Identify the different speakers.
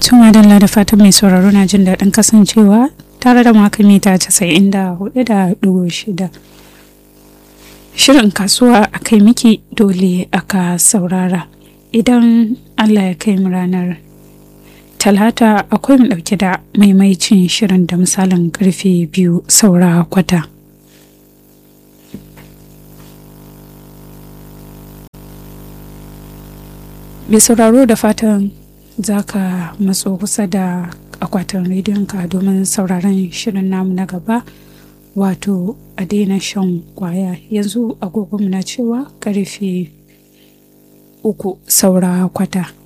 Speaker 1: Tuma Dalla da fatan mai sauraro na jin daɗin kasancewa tare da maka mita casa'in da hudu da ɗigo shida. Shirin kasuwa a kai miki dole aka saurara. Idan Allah ya kai mu ranar Talata akwai mu ɗauke da maimaicin shirin da misalin karfe biyu saura kwata. Mai sauraro da fatan za ka matso kusa da akwatin rediyonka domin sauraron shirin namu na gaba wato a daina shan kwaya yanzu agogonmu na cewa karfe uku saura kwata